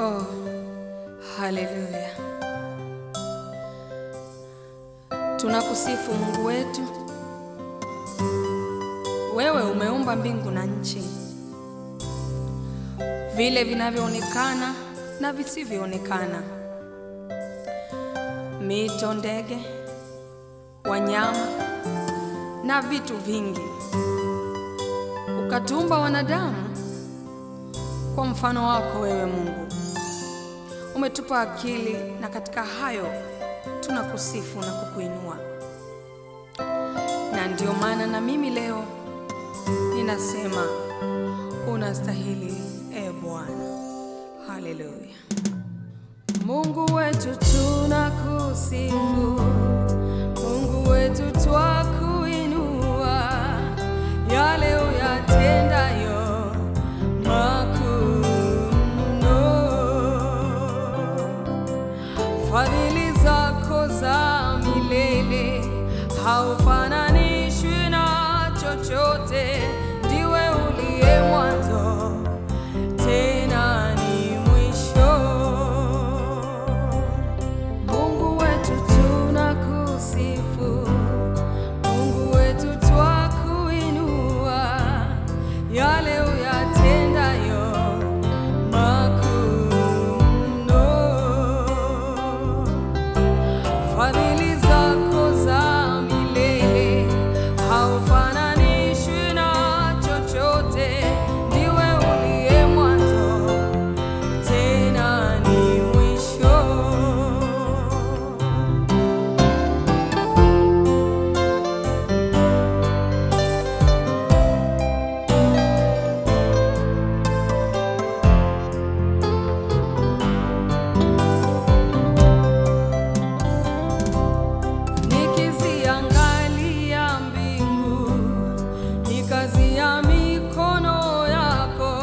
Oh, haleluya! Tunakusifu Mungu wetu. Wewe umeumba mbingu na nchi, vile vinavyoonekana na visivyoonekana, mito, ndege, wanyama na vitu vingi. Ukatuumba wanadamu kwa mfano wako wewe Mungu. Umetupa akili na katika hayo tunakusifu na kukuinua, na ndio maana na mimi leo ninasema unastahili, e Bwana. Haleluya. Mungu wetu tunakusifu, Mungu wetu twakuinua, yale uyatendayo makuu mno. Fadhili zako za milele haufananishwi na chochote, ndiwe uliye mwanzo tena ni mwisho. Mungu wetu tunakusifu, Mungu wetu twakuinua, yale uyatendayo makuu mno. Fadhili zako za milele haufananishwi na chochote, ndiwe uliye mwanzo tena ni mwisho. Nikiziangalia mbingu, ni kazi ya mikono yako,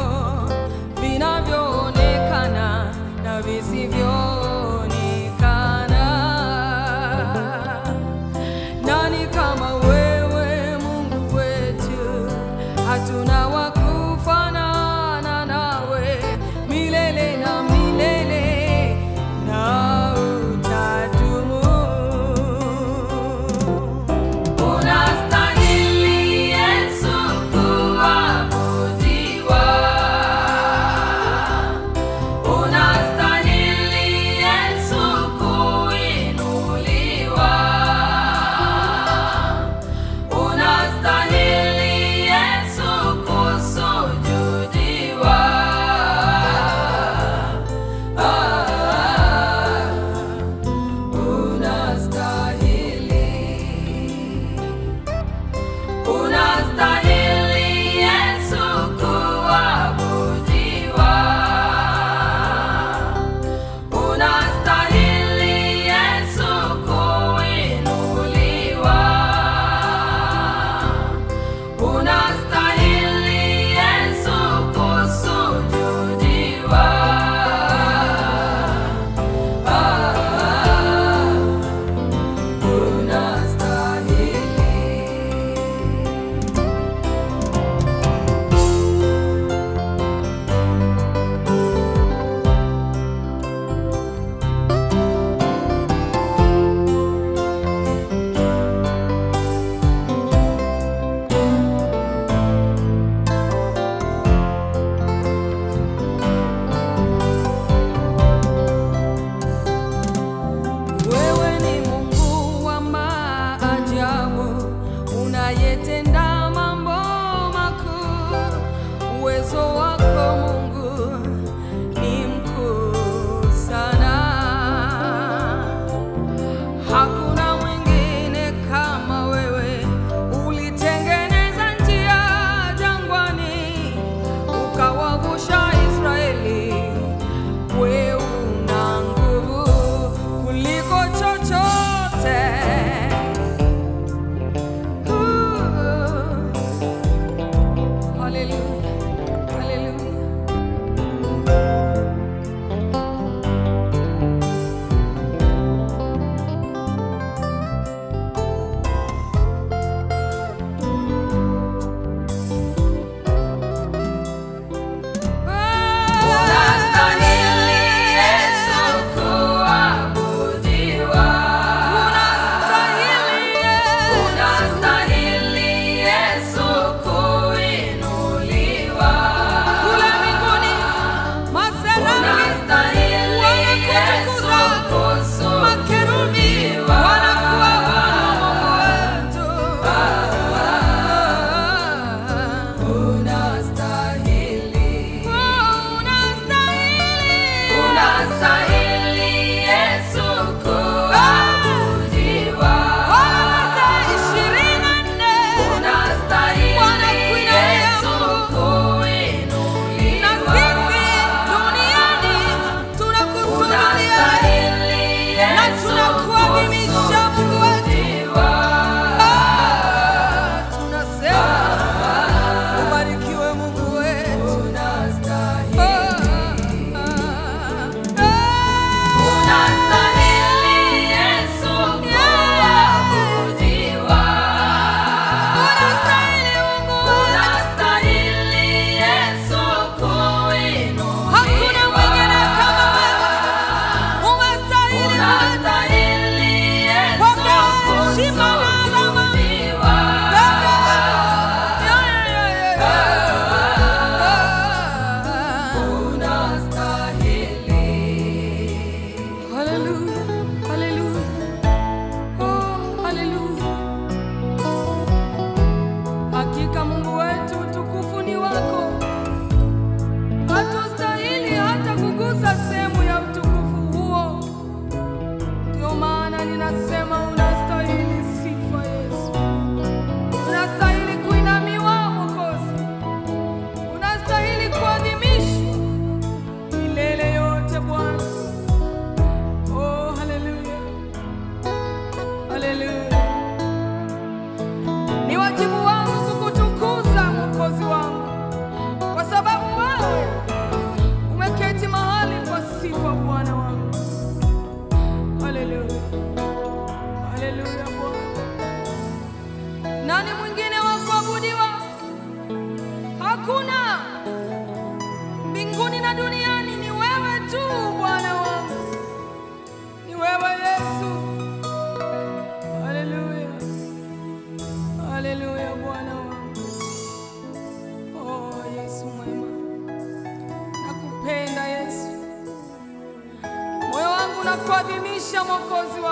vinavyoonekana na visivyoonekana. Nani kama wewe Mungu wetu? Hatuna wa kufanana nawe, milele na milele na utadumu. Unastahili Yesu kuabudiwa, unastahili Yesu kuinuliwa, unastahili Yesu kuadhimisha Mwokozi wangu.